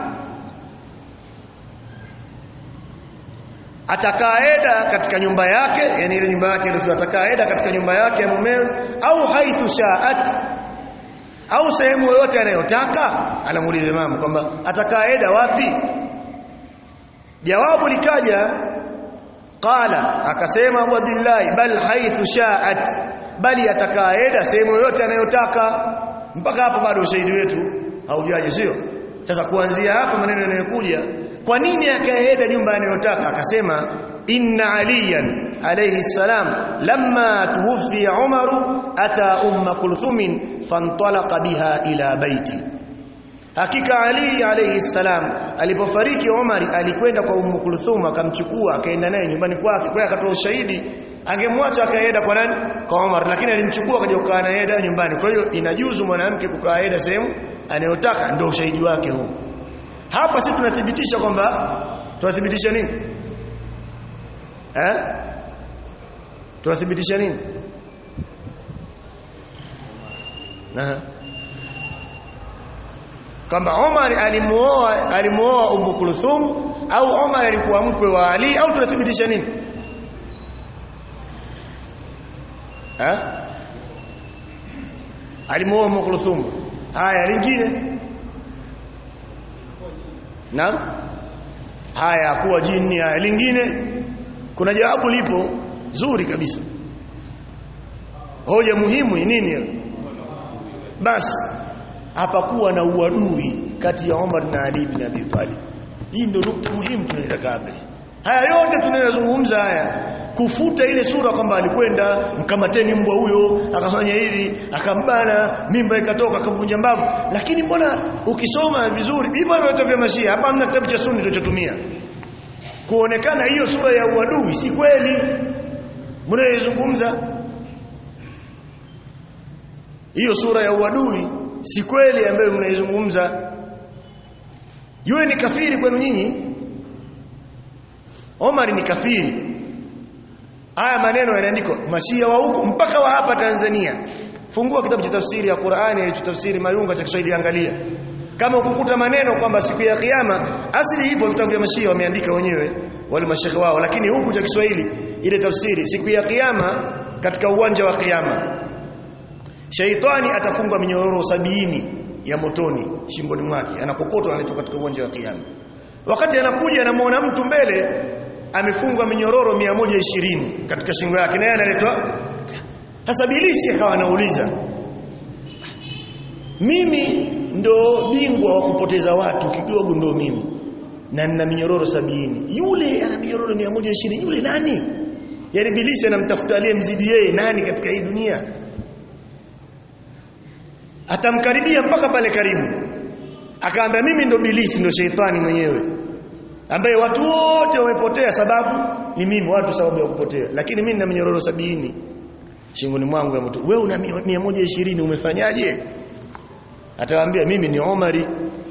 atakaeda katika nyumba yake yani ile nyumba yake ndio atakaeda katika nyumba yake ya mumewe au haithu sha'at au sehemu yoyote anayotaka anamuuliza mama kwamba atakaeda wapi jawabu likaja qala akasema Abu Abdullah bal haithu sha'at bali atakaeda sehemu yoyote anayotaka mpaka hapo bado ushahidi wetu haujaje sio sasa kuanzia hapo maneno yanayokuja kwa nini akaenda nyumba anayotaka akasema inna aliyan alayhi salam lamma tuwfi umaru ata umma kulthum fantalaqa biha ila baiti hakika ali alayhi salam alipofariki umar alikwenda kwa ummu kulthum akamchukua akaenda naye nyumbani kwake kwa akatoa ushahidi angemwacha akaenda kwa nani kwa Umar lakini alimchukua akaja kukaa naye nyumbani kwa hiyo inajuzu mwanamke kukaa yeye sehemu anayotaka ndio ushahidi wake huu hapa sisi tunathibitisha kwamba tunathibitisha nini eh tunathibitisha nini Aha. kwamba Omar alimuoa alimuoa Ummu Kulthum au Omar alikuwa mkwe wa Ali au tunathibitisha nini eh alimuoa Ummu Kulthum haya lingine Naam haya kuwa jini haya lingine kuna jawabu lipo zuri kabisa hoja muhimu ni nini basi hapakuwa na uadui kati ya Omar na Ali bin Abi Talib hii ndio nukta muhimu tunaitaka hapa haya yote tunayozungumza haya kufuta ile sura kwamba alikwenda mkamateni mbwa huyo akafanya hivi akambana mimba ikatoka akavunja mbavu lakini mbona ukisoma vizuri hivyo vyote vya mashia hapa hamna kitabu cha sunni tulichotumia kuonekana hiyo sura ya uadui si kweli mnayozungumza hiyo sura ya uadui si kweli ambayo mnaizungumza yule ni kafiri kwenu nyinyi Omar ni kafiri haya maneno yanaandikwa mashia wa huko mpaka wa hapa Tanzania fungua kitabu cha tafsiri ya Qur'ani alichotafsiri Mayunga cha Kiswahili angalia kama ukukuta maneno kwamba siku ya kiyama asili hivyo vitabu vya mashia wameandika wenyewe wale mashekhe wao lakini huku cha Kiswahili ile tafsiri siku ya kiyama katika uwanja wa kiyama shaitani atafungwa minyororo sabini ya motoni shingoni mwake anakokotwa analetwa katika uwanja wa kiyama wakati anakuja anamuona mtu mbele amefungwa minyororo 120 katika shingo yake naye analetwa sasa bilisi akawa anauliza mimi ndo bingwa wa kupoteza watu kidogo ndo mimi na nina minyororo sabini yule ana minyororo 120 yule nani yani bilisi anamtafuta aliyemzidi yeye nani katika hii dunia atamkaribia mpaka pale karibu akaambia mimi ndo bilisi ndo sheitani mwenyewe ambaye watu wote wamepotea sababu ni mimi watu sababu ya kupotea lakini mimi nina minyororo sabini shingoni mwangu ya mtu wewe una 120 umefanyaje atawaambia mimi ni Omari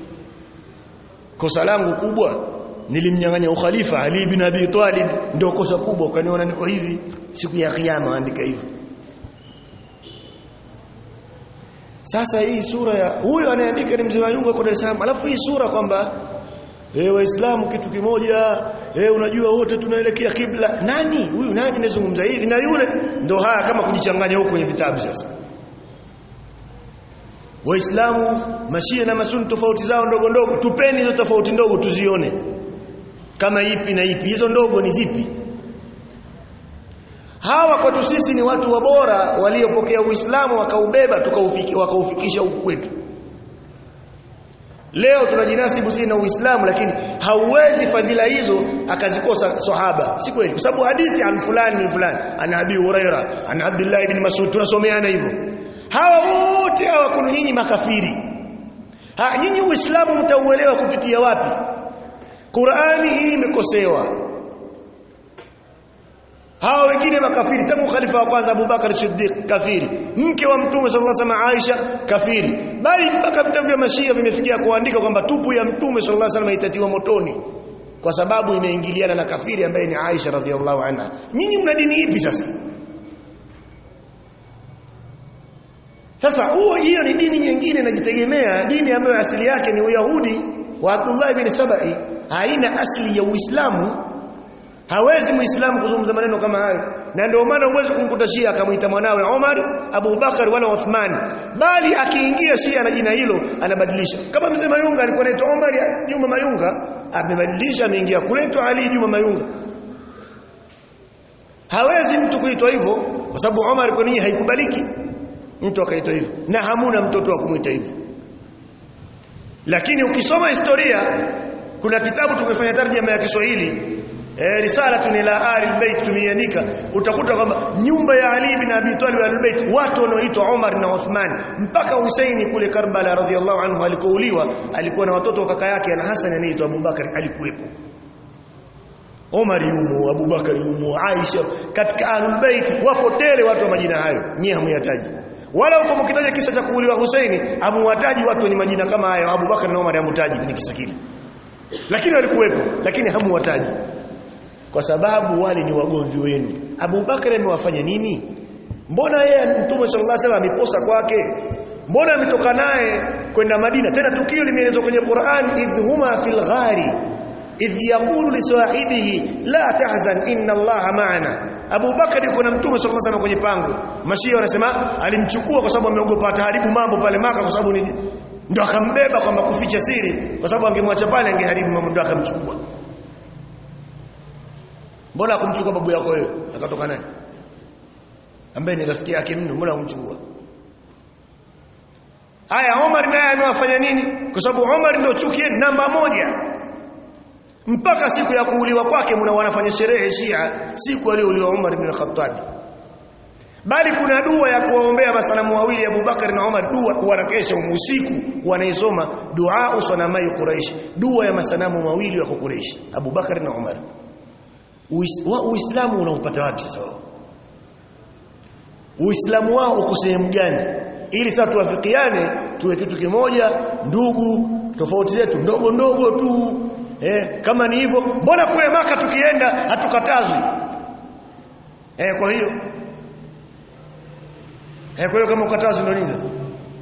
kosa langu kubwa nilimnyang'anya ukhalifa Ali bin Abi Talib ndio kosa kubwa ukaniona niko hivi siku ya kiyama andika hivyo sasa hii sura ya huyo anayeandika ni mzee Mayunga kwa Dar es Salaam alafu hii sura kwamba eh waislamu kitu kimoja eh unajua wote tunaelekea kibla nani huyu nani anazungumza hivi na yule ndo haya kama kujichanganya huko kwenye vitabu sasa waislamu mashia na masuni tofauti zao ndogo ndogo tupeni hizo tofauti ndogo tuzione kama ipi na ipi hizo ndogo ni zipi hawa kwetu sisi ni watu wabora waliopokea uislamu wakaubeba tukaufiki wakaufikisha huku kwetu leo tunajinasibu sisi na uislamu lakini hauwezi fadhila hizo akazikosa sahaba si kweli kwa sababu hadithi an fulani ni fulani ana abi huraira ana abdullah ibn mas'ud tunasomeana hivyo hawa wote hawa kuna nyinyi makafiri ha nyinyi uislamu mtauelewa kupitia wapi Qur'ani hii imekosewa hawa wengine makafiri tangu khalifa wa kwanza Abubakar Siddiq kafiri mke wa mtume sallallahu alaihi wasallam Aisha kafiri bali mpaka vitabu vya mashia vimefikia kuandika kwamba tupu ya mtume sallallahu alaihi wasallam itatiwa motoni kwa sababu imeingiliana na kafiri ambaye ni Aisha radhiallahu anha nyinyi mna dini ipi sasa Sasa huo hiyo ni dini nyingine inajitegemea, dini ambayo asili yake ni Uyahudi wa Abdullah ibn Sabai, haina asili ya Uislamu. Hawezi Muislamu kuzungumza maneno kama hayo. Na ndio maana huwezi kumkuta Shia akamuita mwanawe Omar, Abu Bakar wala Uthman. Bali akiingia Shia na jina hilo anabadilisha. Kama mzee Mayunga alikuwa anaitwa Omar Juma Mayunga, amebadilisha ameingia kuletwa Ali Juma Mayunga. Hawezi mtu kuitwa hivyo kwa sababu Omar kwa nini haikubaliki mtu akaitwa hivyo na hamuna mtoto wa kumuita hivyo lakini ukisoma historia kuna kitabu tumefanya tarjama ya Kiswahili eh risalatun ila ali albayt tumeandika utakuta kwamba nyumba ya Ali bin Abi Talib albayt watu wanaoitwa Umar na Uthman mpaka Husaini kule Karbala radhiallahu anhu alikouliwa alikuwa na watoto wa kaka yake Al-Hasan anaitwa Abubakar alikuwepo Omar yumo Abubakar yumo Aisha katika ahlul bait wapo tele watu wa majina hayo nyie hamuyataji wala huko mkitaja kisa cha kuuliwa Husaini amuwataji watu wenye majina kama hayo Abubakar na Umar hamutaji kwenye kisa kile lakini walikuwepo lakini hamuwataji kwa sababu wale ni wagomvi wenu Abubakar amewafanya nini mbona yeye mtume sallallahu alaihi wasallam ameposa kwake mbona ametoka naye kwenda Madina tena tukio limeelezwa kwenye Qur'an idhuma fil ghari idh yaqulu li sahibihi la tahzan inna allaha ma'ana Abu Bakar yuko na Mtume sallallahu alaihi kwenye pango. Mashia wanasema alimchukua kwa sababu ameogopa ataharibu mambo pale Maka kwa sababu ni ndio akambeba kwamba kuficha siri kwa sababu angemwacha pale angeharibu mambo ndio akamchukua. Mbona akumchukua babu yako wewe? Akatoka naye. Ambaye ni rafiki yake mno, mbona akumchukua? Haya Omar naye amewafanya nini? Kwa sababu Omar ndio chuki namba moja mpaka siku ya kuuliwa kwake mna wanafanya sherehe Shia siku aliyouliwa Umar ibn Khattab bali kuna dua ya kuwaombea masalamu wawili Abu Bakar na Umar dua wanakesha usiku wanaisoma dua usanamai Quraish dua ya masanamu mawili wa Quraish Abu Bakar na Umar Uislamu unaupata wapi sasa wao Uislamu wao uko sehemu gani ili sasa tuwafikiane tuwe kitu kimoja ndugu tofauti zetu ndogo ndogo tu Eh, kama ni hivyo mbona kule maka tukienda hatukatazwi? Eh, kwa hiyo Eh, kwa hiyo kama ukatazwi ndio nini sasa?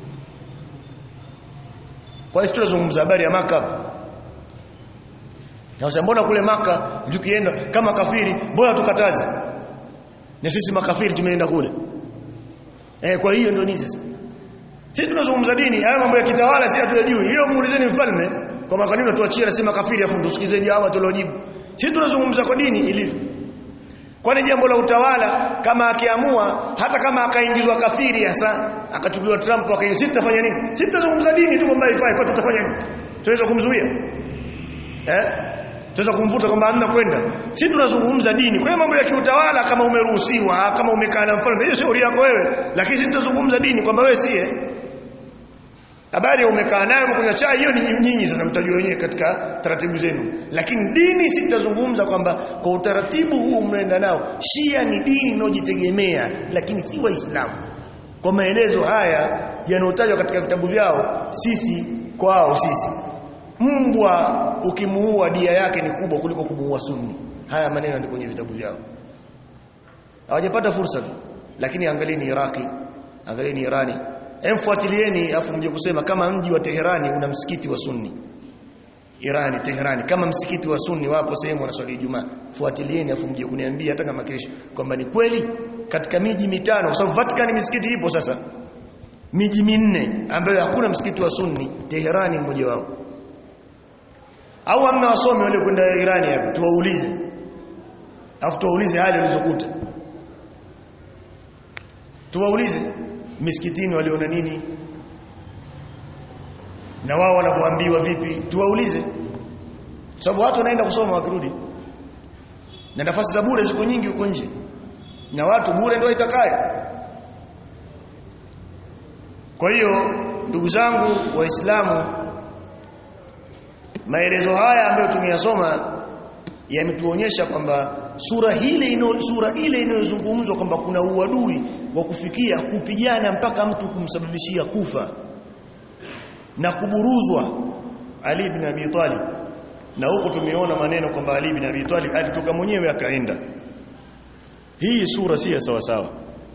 Kwa hiyo tunazungumza habari ya maka. Sasa mbona kule maka tukienda kama kafiri mbona tukataze? Na sisi makafiri tumeenda kule. Eh kwa hiyo ndio nini sasa? Sisi tunazungumza dini, haya mambo ya kitawala si hatuyajui. Hiyo muulizeni mfalme kwa makanini tuachie anasema kafiri afu tusikizeje hawa tuliojibu. Sisi tunazungumza kwa dini ilivyo. Kwani jambo la utawala kama akiamua hata kama akaingizwa kafiri hasa akachukuliwa Trump akaingizwa sisi tutafanya nini? Sisi tutazungumza dini tu kwamba haifai kwa tutafanya nini? Tunaweza kumzuia? Eh? Tunaweza kumvuta kwamba hamna kwenda. Sisi tunazungumza dini. Kwa hiyo mambo ya kiutawala kama umeruhusiwa, kama umekaa na mfalme, hiyo shauri yako wewe. Lakini sisi tutazungumza dini kwamba wewe siye. Habari ya umekaa naye umekunywa chai hiyo ni nyinyi sasa mtajua wenyewe katika taratibu zenu. Lakini dini si tutazungumza kwamba kwa utaratibu huu mnaenda nao. Shia ni dini inayojitegemea lakini si Waislamu. Kwa maelezo haya yanayotajwa katika vitabu vyao sisi kwao sisi mbwa ukimuua dia yake ni kubwa kuliko kumuua sunni haya maneno ni kwenye vitabu vyao hawajapata fursa tu lakini angalieni Iraki angalieni Irani emfuatilieni afu mje kusema kama mji wa Teherani una msikiti wa sunni Irani Teherani kama msikiti wa sunni wapo sehemu wanaswali Ijumaa fuatilieni afu mje kuniambia hata kama kesho kwamba ni kweli katika miji mitano kwa sababu Vatican misikiti ipo sasa miji minne ambayo hakuna msikiti wa sunni Teherani mmoja wao au hamna wasomi wale kwenda Irani hapo tuwaulize afu tuwaulize hali walizokuta tuwaulize misikitini waliona nini na wao wanavyoambiwa vipi tuwaulize sababu watu wanaenda kusoma wakirudi na nafasi za bure ziko nyingi huko nje na watu bure ndio itakaye kwa hiyo ndugu zangu waislamu maelezo haya ambayo tumeyasoma yametuonyesha kwamba sura hile ino, sura ile inayozungumzwa kwamba kuna uadui wa kufikia kupigana mpaka mtu kumsababishia kufa na kuburuzwa Ali ibn Abi Talib na huko tumeona maneno kwamba Ali ibn Abi Talib alitoka mwenyewe akaenda hii sura si ya sawa sawa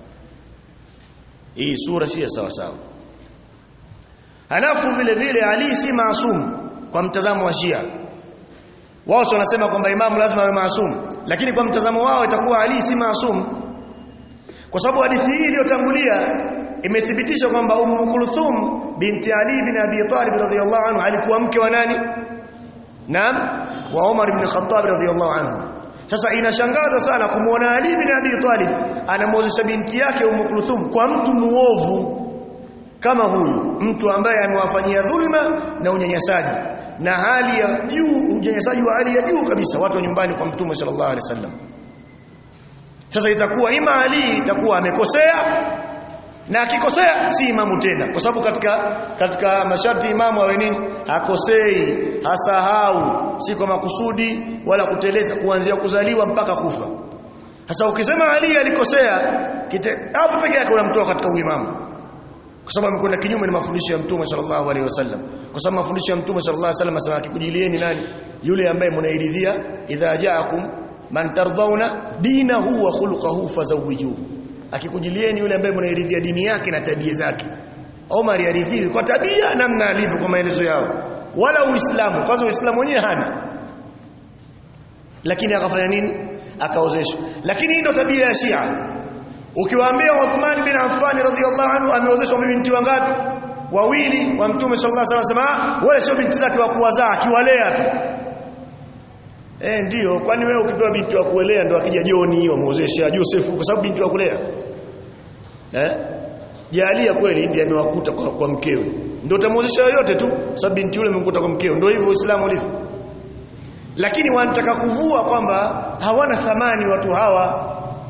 hii sura si ya sawa sawa halafu vile vile Ali si maasum kwa mtazamo wa Shia wao wanasema kwamba imamu lazima awe maasum lakini kwa mtazamo wao itakuwa Ali si maasum kwa sababu hadithi hii iliyotangulia imethibitisha kwamba Ummu Kulthum binti Ali bin Abi Talib radhiyallahu anhu alikuwa mke wa nani Naam wa Umar ibn Khattab radhiyallahu anhu sasa inashangaza sana kumwona Ali bin Abi Talib anamwozesha binti yake Ummu Kulthum kwa mtu muovu kama huyu mtu ambaye amewafanyia dhulma na unyanyasaji na hali ya juu unyanyasaji wa hali ya juu kabisa watu wa nyumbani kwa mtume sallallahu alaihi wasallam sasa itakuwa ima Ali itakuwa amekosea na akikosea si imamu tena kwa sababu katika katika masharti imamu awe nini hakosei hasahau si kwa makusudi wala kuteleza kuanzia kuzaliwa mpaka kufa sasa ukisema Ali alikosea hapo peke yake unamtoa katika uimamu kwa sababu amekwenda kinyume na mafundisho ya Mtume sallallahu alaihi wasallam kwa sababu mafundisho ya Mtume sallallahu alaihi wasallam asema akikujilieni nani yule ambaye mnairidhia idha ja'akum man tardhauna dinahu wa khuluquhu fazawijuhu akikujilieni yule ambaye mnairidhia dini yake na tabia zake Omar yaridhiwi kwa tabia namna alivyo kwa maelezo yao wala uislamu kwanza uislamu wenyewe hana lakini akafanya nini akaozeshwa lakini hii ndio tabia ya Shia ukiwaambia Uthman bin Affan radhiyallahu anhu ameozeshwa binti wangapi wawili wa mtume sallallahu alaihi wasallam wale sio binti zake wa kuwazaa akiwalea tu eh ndio kwani wewe ukipewa binti wa kuelea ndio akija Joni wamuozesha Joseph kwa sababu binti wa kulea eh jalia kweli ndiye amewakuta kwa, kwa mkewe ndio utamuozesha yoyote tu sababu binti yule amemkuta kwa mkewe ndio hivyo Uislamu ulivyo lakini wanataka kuvua kwamba hawana thamani watu hawa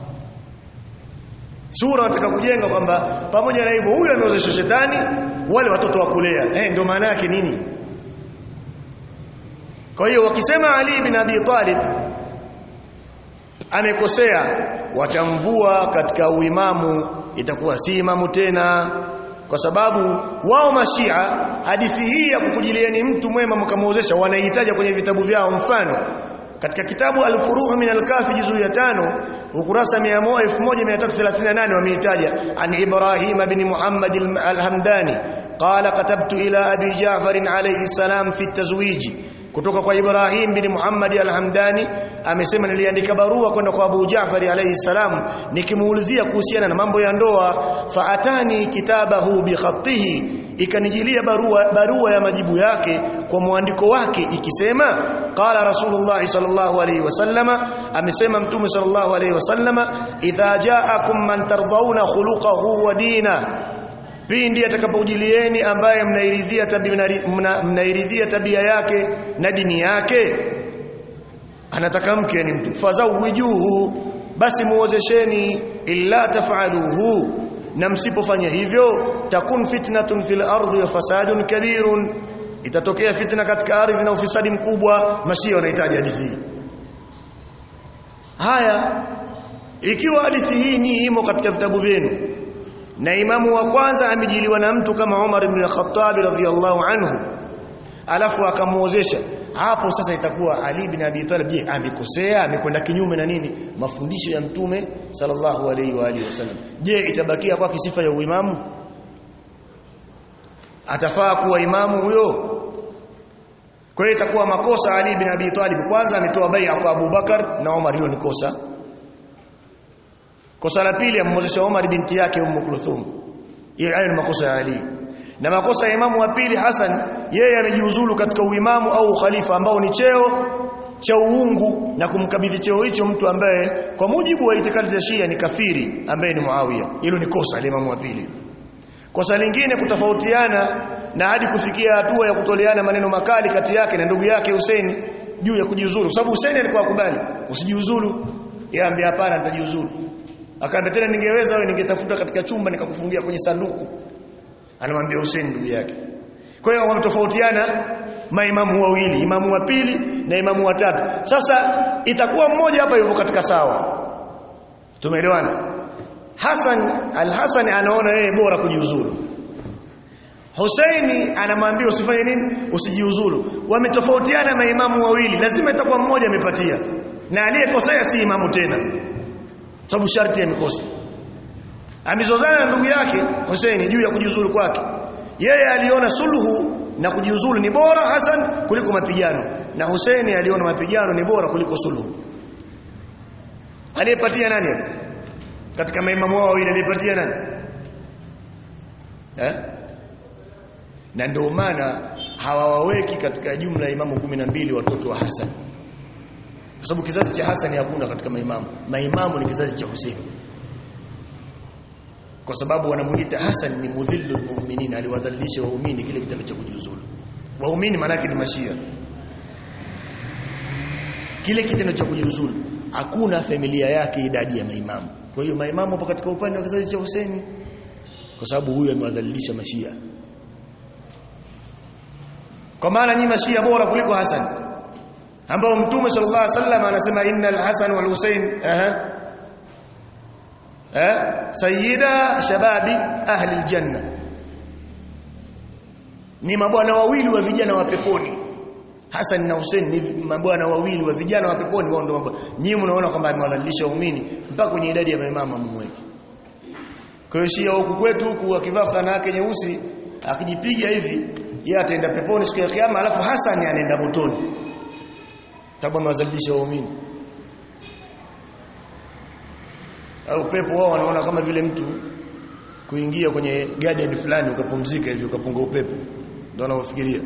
sura wanataka kujenga kwamba pamoja na hivyo huyu ameozeshwa shetani wale watoto wa kulea eh ndio maana yake nini kwa hiyo wakisema Ali bin Abi Talib amekosea watamvua katika uimamu itakuwa si imamu tena kwa sababu wao mashia hadithi hii ya kukujilieni mtu mwema mkamuozesha wanahitaji kwenye vitabu vyao mfano katika kitabu al-Furuh min al-Kafi juzu ya tano ukurasa 1338 wameitaja an Ibrahim bin Muhammad al-Hamdani qala katabtu ila Abi Ja'far alayhi salam fi at-tazwij kutoka kwa Ibrahim bin Muhammad al-Hamdani amesema niliandika barua kwenda kwa Abu Jaafar alayhi salam nikimuulizia kuhusiana na mambo ya ndoa faatani kitabahu bi khatihi ikanijilia barua barua ya majibu yake kwa mwandiko wake ikisema qala rasulullah sallallahu alayhi wasallama amesema mtume sallallahu alayhi wasallama idha ja'akum man tardhauna khuluquhu wa dina pindi atakapojilieni ambaye mnairidhia tabia mna, mnairidhia tabia yake na dini yake anataka mke ni mtu fazawijuhu basi muozesheni illa taf'aluhu na msipofanya hivyo takun fitnatun fil ardi wa fasadun kabirun itatokea fitna katika ardhi na ufisadi mkubwa mashia wanahitaji hadithi hii haya ikiwa hadithi hii ni imo katika vitabu vyenu na imamu wa kwanza amejiliwa na mtu kama Umar ibn al-Khattab radhiyallahu anhu alafu akamuozesha hapo sasa itakuwa Ali bin Abi Talib je amekosea amekwenda kinyume na nini mafundisho ya mtume sallallahu alaihi wa alihi wasallam je itabakia kwa sifa ya uimamu atafaa kuwa imamu huyo kwa hiyo itakuwa makosa Ali bin Abi Talib kwanza ametoa bai'a kwa Abu Bakar na Umar hilo ni kosa kosa la pili amemwozesha Umar binti yake Ummu Kulthum hiyo hayo ni makosa ya Ali na makosa ya imamu wa pili Hassan yeye amejiuzulu katika uimamu au ukhalifa ambao ni cheo cha uungu na kumkabidhi cheo hicho mtu ambaye kwa mujibu wa itikadi za Shia ni kafiri ambaye ni Muawiya hilo ni kosa la imamu wa pili kosa lingine kutofautiana na hadi kufikia hatua ya kutoleana maneno makali kati yake na ndugu yake Hussein juu ya kujiuzulu sababu Hussein alikuwa akubali usijiuzulu yeye ambia hapana nitajiuzulu akaambia tena ningeweza wewe ningetafuta katika chumba nikakufungia kwenye sanduku anamwambia Hussein ndugu yake kwa hiyo wametofautiana maimamu wawili imamu wa pili na imamu wa tatu sasa itakuwa mmoja hapa yuko katika sawa tumeelewana Hassan al-Hassan anaona yeye bora kujiuzuru Husaini anamwambia usifanye nini usijiuzuru wametofautiana maimamu wawili lazima itakuwa mmoja amepatia na aliyekosea si imamu tena sababu sharti ya mikosi amezozana na ndugu yake Hussein juu ya kujiuzulu kwake yeye aliona suluhu na kujiuzulu ni bora Hassan kuliko mapigano na Hussein aliona mapigano ni bora kuliko suluhu aliyepatia nani katika maimamu wao ile aliyepatia nani eh na ndio maana hawawaweki katika jumla ya imamu 12 watoto wa Hassan kwa sababu kizazi cha Hassan hakuna katika maimamu maimamu ni kizazi cha Hussein kwa sababu wanamuita Hassan ni mudhillu mu'minin aliwadhalilisha waumini kile kitendo cha kujiuzulu waumini maana ni mashia kile kitendo cha kujiuzulu hakuna familia yake idadi ya maimamu kwa hiyo maimamu hapo katika upande wa kizazi cha Hussein kwa sababu huyu amewadhalilisha mashia kwa maana nyinyi mashia bora kuliko Hassan ambao mtume sallallahu alaihi wasallam anasema innal hasan wal husain aha eh sayyida shababi ahli aljanna ni mabwana wawili wa vijana wa peponi Hassan na Hussein ni mabwana wawili wa vijana wa peponi wao ndio mambo nyinyi mnaona kwamba amewadhalilisha waumini mpaka kwenye idadi ya maimamu mumweke kwa hiyo shia huku kwetu huku akivaa fulana yake nyeusi akijipiga hivi yeye ataenda peponi siku ya kiyama alafu Hassan anaenda motoni sababu amewadhalilisha waumini au pepo wao wanaona kama vile mtu kuingia kwenye garden fulani ukapumzika hivi ukapunga upepo ndio wanaofikiria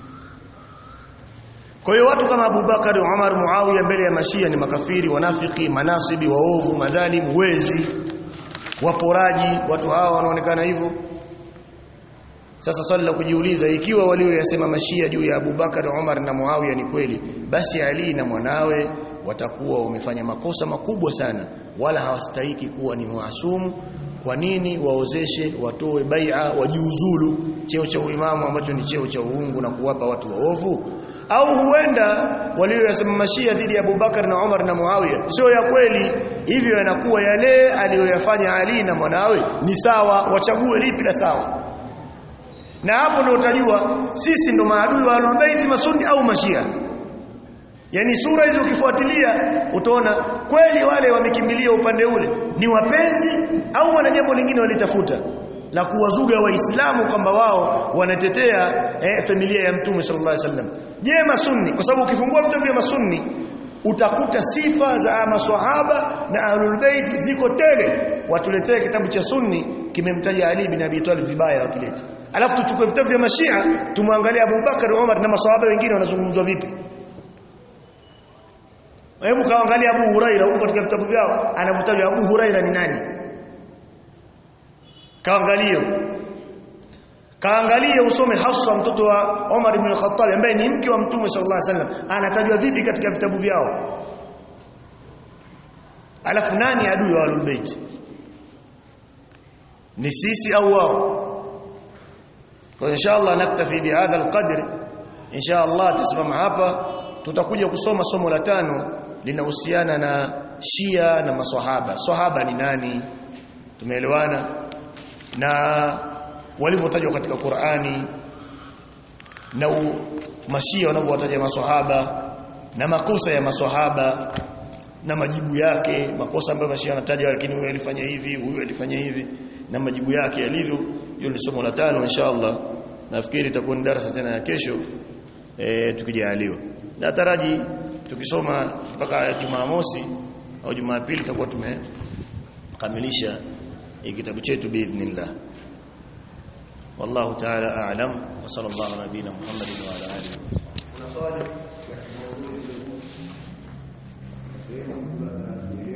kwa hiyo watu kama Abu Bakar, Umar, Muawiya mbele ya mashia ni makafiri, wanafiki, manasibi, waovu, madhalimu, wezi, waporaji, watu hawa wanaonekana hivyo. Sasa swali la kujiuliza ikiwa walioyasema mashia juu ya Abu Bakar, Umar na Muawiya ni kweli, basi Ali na mwanawe watakuwa wamefanya makosa makubwa sana, wala hawastahiki kuwa ni maasumu. Kwa nini waozeshe, watoe bai'a, wajiuzulu cheo cha uimamu ambacho ni cheo cha uungu na kuwapa watu waovu? au huenda walioyasema mashia dhidi ya Abubakar na Umar na Muawiya sio ya kweli hivyo yanakuwa yale aliyoyafanya Ali na mwanawe ni sawa wachague lipi la sawa na hapo ndio utajua sisi ndo maadui wa Ahlulbayt masunni au mashia yani sura hizo ukifuatilia utaona kweli wale wamekimbilia upande ule ni wapenzi au wana jambo lingine walitafuta la kuwazuga waislamu kwamba wao wanatetea eh, familia ya mtume sallallahu alaihi wasallam je masunni kwa sababu ukifungua vitabu vya masunni utakuta sifa za maswahaba na ahlul bait ziko tele watuletee kitabu cha sunni kimemtaja Ali bin Abi Talib vibaya wakileta alafu tuchukue vitabu vya mashia tumwangalie Abu Bakar Umar na maswahaba wengine wanazungumzwa vipi hebu kaangalia Abu Huraira huko katika vitabu vyao anavutajwa Abu Huraira ni nani kaangalie kaangalie usome Hafsa mtoto wa Umar ibn al-Khattab ambaye ni mke wa Mtume sallallahu alaihi wasallam anatajwa vipi katika vitabu vyao alafu nani adui wa Ahlul Bait ni sisi au wao kwa inshallah naktafi bihadha alqadr inshallah tasimama hapa tutakuja kusoma somo la tano linahusiana na Shia na maswahaba swahaba ni nani tumeelewana na walivyotajwa katika Qur'ani na u, mashia wanavyowataja maswahaba na makosa ya maswahaba na majibu yake makosa ambayo mashia wanataja lakini huyu alifanya hivi huyu alifanya hivi na majibu yake yalivyo hiyo ni somo la tano inshallah nafikiri itakuwa ni darasa tena ya kesho e, tukijaliwa nataraji tukisoma mpaka Jumamosi au Jumapili tutakuwa tumekamilisha kitabu chetu biidhnillah والله تعالى أعلم وصلى الله على نبينا محمد وعلى آله وصحبه